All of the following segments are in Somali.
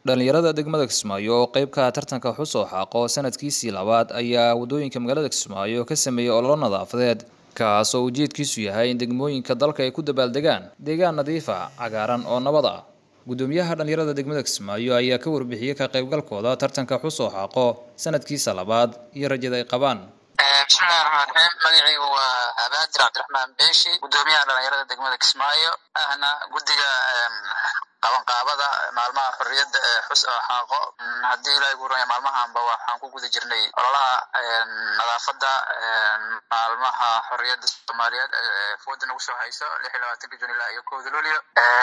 dhalinyarada degmada kismaayo oo qayb ka ah tartanka xusoo xaaqo sanadkiisii labaad ayaa waddooyinka magaalada kismaayo ka sameeyey ololo nadaafadeed kaas oo ujeedkiisu yahay in degmooyinka dalka ay ku dabaaldegaan deegaan nadiif ah cagaaran oo nabad ah guddoomiyaha dhalinyarada degmada kismaayo ayaa ka warbixiyey ka qaybgalkooda tartanka xusoo xaaqo sanadkiisa labaad iyo rajada ay qabaan bismillahi raxmaan raxiim magacaygu waa abaadir cabdiraxmaan beeshi guddoomiyaha dhalinyarada degmada kismaayo ahna guddiga qabanqaabada maalmaha xorriyadda ee xus oo xaaqo haddii ilahay guuranya maalmahanba waxaan ku guda jirnay ololaha nadaafadda maalmaha xorriyadda soomaaliyeed ee fooda nagu soo hayso lix iyo labaatanka jun ilaa iyo kowda luulyo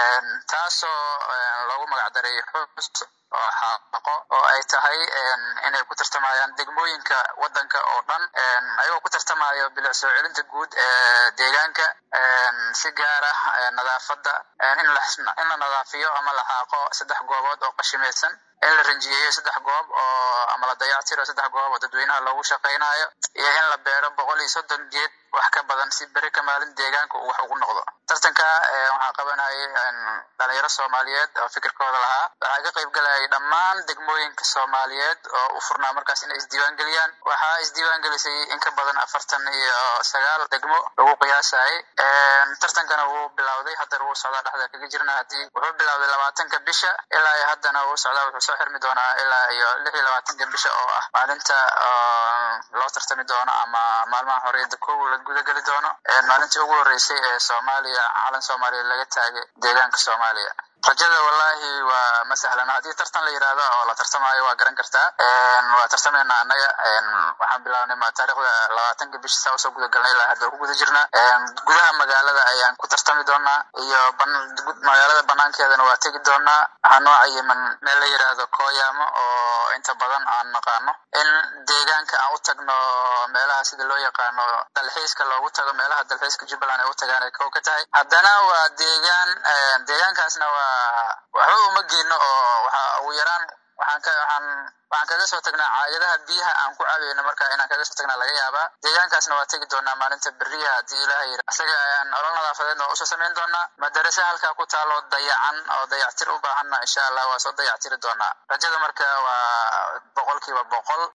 taasoo loogu magacdaray xus oo xaaqo oo ay tahay inay ku tartamayaan degmooyinka waddanka oo dhan ayagoo ku tartamayo bilic soo celinta guud ee deegaanka si gaar ah nadaafadda in la nadaafiyo ama la xaaqo saddex goobood oo qashimaysan in la ranjiyeeyo saddex goob oo ama la dayactiro saddex goob oo dadweynaha loogu shaqaynayo iyo in la beero boqol iyo soddon geed wax ka badan si beri ka maalin deegaanka uu wax ugu noqdo tartanka waxaa qabanayay dhalinyaro soomaaliyeed oo fikirkooda lahaa waxaa ka qayb galayay dhammaan degmooyinka soomaaliyeed oo u furnaa markaas inay isdiiwaan geliyaan waxaa isdiiwaan gelisay in ka badan afartan iyo sagaal degmo lagu qiyaasayay tartankana wuu bilowday haddana wuu socdaa dhexda kaga jirna haddii wuxuu bilowday labaatanka bisha ilaa iyo haddana wuu socdaa wuxuu soo xirmi doonaa ilaa iyo lix iyo labaatanka bisha oo ah maalinta loo tartami doono ama maalmaha xorriyadda kow la gudageli doono maalintii ugu horreysay ee soomaaliya calan soomaaliya laga taagay deegaanka soomaaliya rajada wallahi waa ma sahlan haddii tartan la yidhaahdo oo la tartamayo waa garan kartaa waa tartamayna annaga waxaan bilaabnay taarikhda labaatanka bisha saa usoo gudagalnay ilaa hadda ku guda jirna gudaha magaalada ayaan ku tartami doonaa iyo magaalada banaankeedana waa tegi doonaa waxaa noo cayiman meel la yidhaahdo kooyaamo oo inta badan aan naqaano in deegaanka aan u tagno meelaha sida loo yaqaano dalxiiska loogu tago meelaha dalxiiska jubbaland ay u tagaan ay kow ka tahay haddana waa deegaan deegaankaasna waa waxba uma geyno oo waxa ugu yaraan waxaan ka waxaan waxaan kaga soo tagnaa caagadaha biyaha aan ku cabayno marka inaan kaga soo tagnaa laga yaabaa deegaankaasna waa tegi doonaa maalinta beriya haddii ilaha yiri isaga ayaan olol nadaafadeedna waa usoo samayn doonaa madarase halkaa ku taalo dayacan oo dayactir u baahanna insha allah waa soo dayactiri doonaa rajada marka waa boqolkiiba boqol